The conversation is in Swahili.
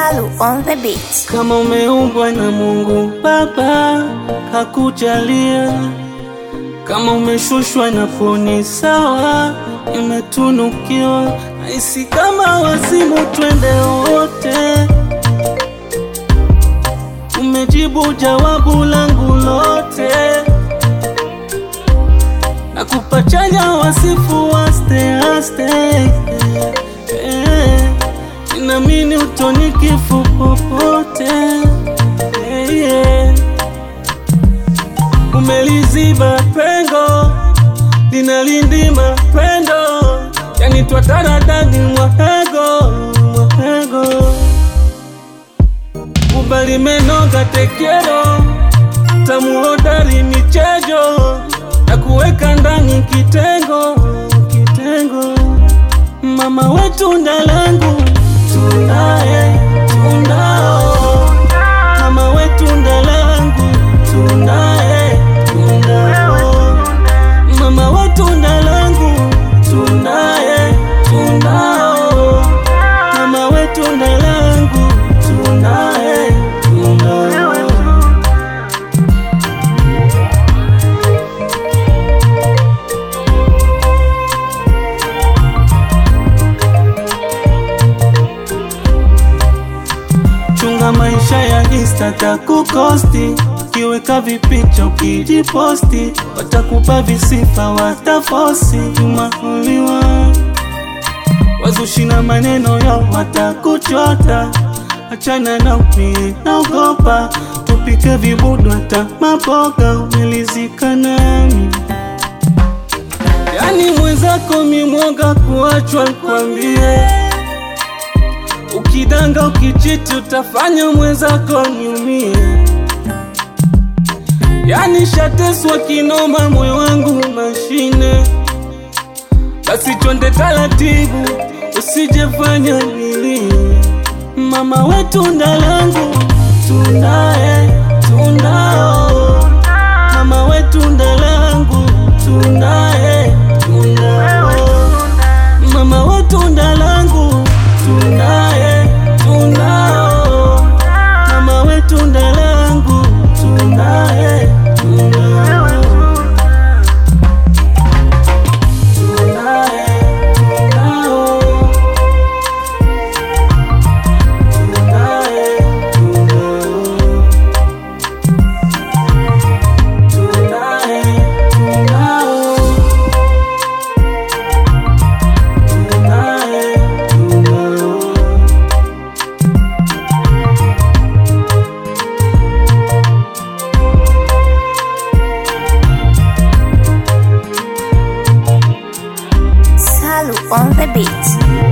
Salu on the beat. Kama umeumbwa na Mungu Baba kakujalia, kama umeshushwa na poni sawa, imetunukiwa. Nahisi kama wazimu, twende wote. Umejibu jawabu langu lote, na kupachanya wasifu waste aste eh. Ninamini utoni kifu popote yeah, yeah. Umeliziba pengo linalindima pendo, yani twataradani mwahego mwahego, ubali menoga tekero tamuhodari michejo na kuweka ndani kitengo kitengo, mama wetu ndalangu tunaye tunao mama wetu ndalangu tunaye tunao mama wetu ndalangu tunaye tunao mama wetu ndalangu tunaye tunao Chunga maisha ya Insta takukosti, ukiweka vipicha ukijiposti, watakupa visifa, watafosi tumahuliwa wazushi na maneno yao watakuchota, achana na upie naogopa, tupike vibudu hata maboga, umelizika nami yani mwenzako mimwoga kuachwa, kwambie Ukidanga ukichiti utafanya mwenzako niumie, yani shateswa kinoma, moyo wangu mashine. Basi twende taratibu, usijefanya nilie. Mama wetu ndalangu tunaye tunao, mama wetu ndalangu tunaye tunao, mama wetu ndalangu tunaye tunao, mama wetu ndalangu tunaye tunao, tunaye tunao, tunaye tunao, tunaye tunao, tunaye tunao. Salu on the beat.